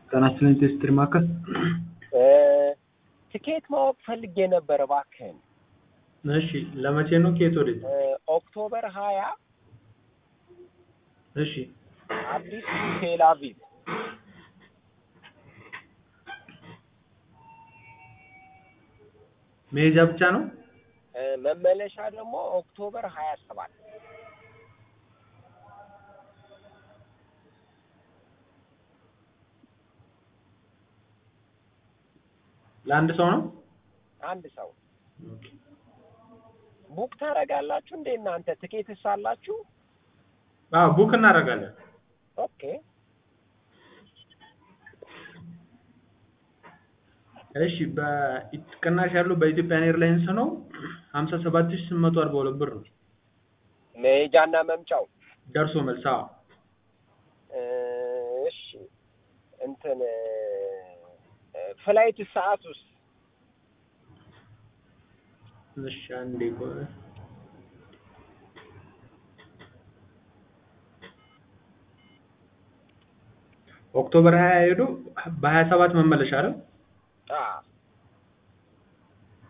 ጤና ይስጥልኝ ቴስትሪ ማዕከል ትኬት ማወቅ ፈልጌ ነበር እባክህን። እሺ ለመቼ ነው ከየት ወዴት ኦክቶበር ሀያ እሺ አዲስ ቴል አቪቭ መሄጃ ብቻ ነው መመለሻ ደግሞ ኦክቶበር ሀያ ሰባት ለአንድ ሰው ነው አንድ ሰው ቡክ ታደርጋላችሁ እንዴ እናንተ ትኬትስ አላችሁ? አዎ ቡክ እናደርጋለን ኦኬ እሺ በቅናሽ ያለው በኢትዮጵያን ኤርላይንስ ነው ሀምሳ ሰባት ሺህ ስምንት መቶ አርባ ሁለት ብር ነው መሄጃና መምጫው ደርሶ መልስ አዎ እሺ እንትን ፍላይት ሰዓት ውስጥ እሺ አንዴ ቆይ ኦክቶበር ሀያ ሄዶ በሀያ ሰባት መመለሻ አይደል አዎ